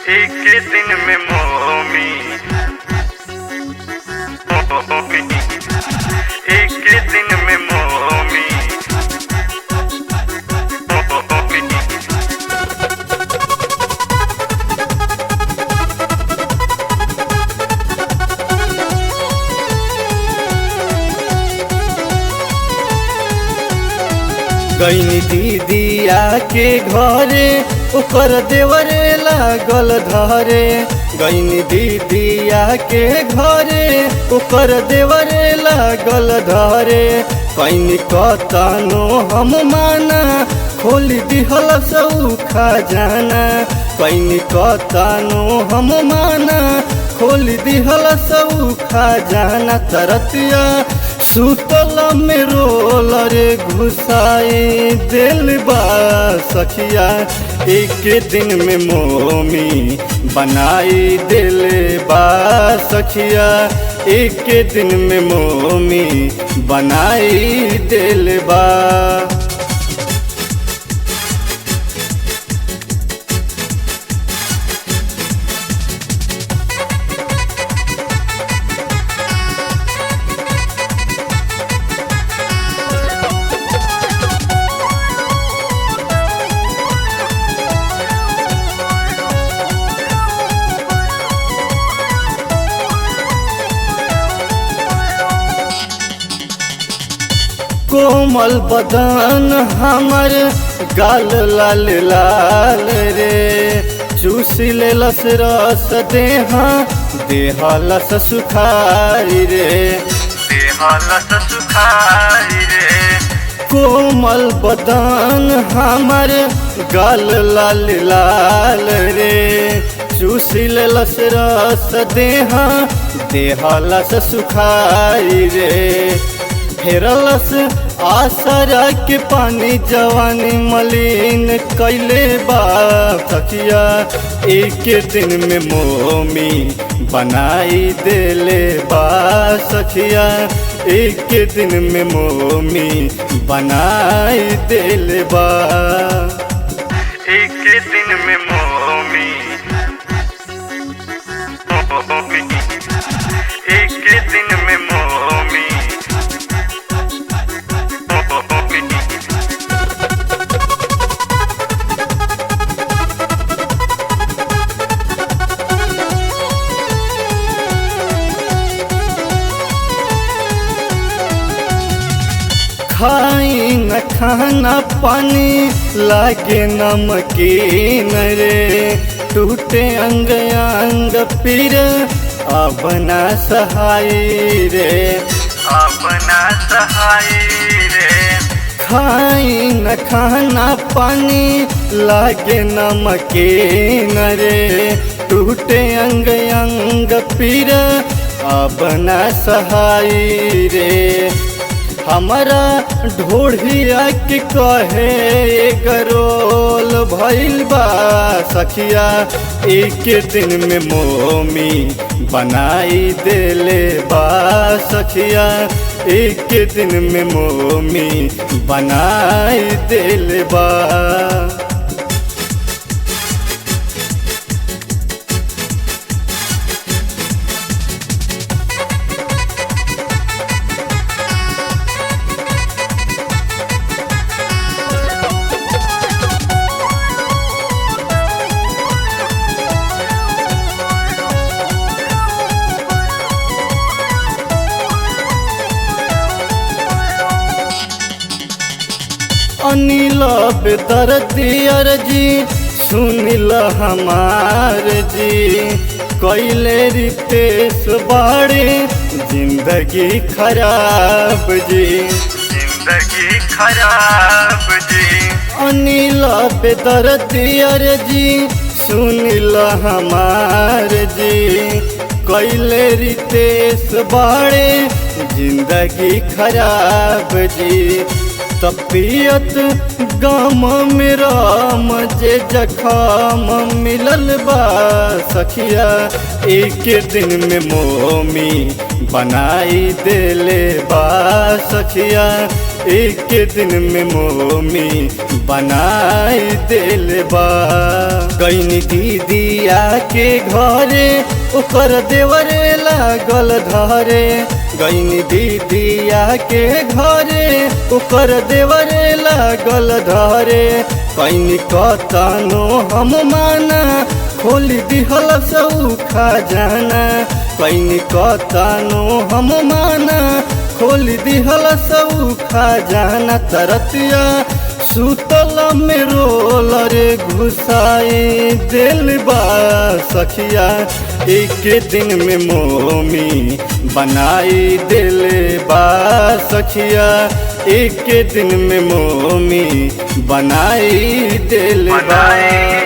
एक दिन में मोमी मोमी एक दिन में मोमी मोमी गईनी दीदिया के घरे ओकर देवरे लागल धरे गईनी दीदिया के घरे ओकर देवरे लागल धरे कैनी कतनो हम माना खोल दिहल सऊ खजाना कैनी कतनो हम माना खोल दिहल सऊ खजाना तरतिया सुतल में रोल रे घुसाई दिल बा सखिया एक दिन में मोमी बनाई दिल बा सखिया एक दिन में मोमी बनाई दिल बा कोमल बदन हमर गाल लाल लाल रे चूस लेलस रस देहा देहलस सुखारी रे देहलस सुखाई रे कोमल बदन हमर गाल लाल लाल रे चूस लेलस रस देहा देहलस सुखारी रे फेरलस आसरा के पानी जवानी मलिन कैले बा सखिया एक दिन में मोमी बनाई देले बा सखिया एक दिन में मोमी बनाई देले बा एक दिन में मोमी मोमी एक दिन में मोमी मोमी खाई न खाना पानी लागे नमकीन रे टूटे अंग अंग पीर अपना सहाय रे अपना सहाय रे खाई न खाना पानी लागे नमकीन रे टूटे अंग अंग पीर अपना सहाय रे हमारा ढोढ़िया के कहे गरोल भइल बा सखिया एक दिन में मोमी बनाई देले बा सखिया एक दिन में मोमी बनाई देले बा अनिल बेदर्दियर जी सुनिल हमार जी कैले रितेश बाड़े जिंदगी खराब जी जिंदगी खराब जी अनिल बेदर्दियर जी सुनिल हमार जी कैले रितेश बाड़े जिंदगी खराब जी तपियत गम में राम जे जखम मिलल बा सखिया एक दिन में मोमी बनाई देले बा सखिया एक दिन में मोमी बनाई दिल बा गईनी दीदिया के घरे ओकर देवरे लागल धरे गईनी दीदिया के घरे ओकर देवरे लागल धरे कैनी कतनो हम माना खोल दिहल सौखा जाना कैनी कतनो हम माना खोल दिहल सौखा जाना तरतिया सुतल में रोल रे घुसाई दिल बा सखिया एक दिन में मोमी बनाई दिल बा सखिया एक दिन में मोमी बनाई दिल बा बनाई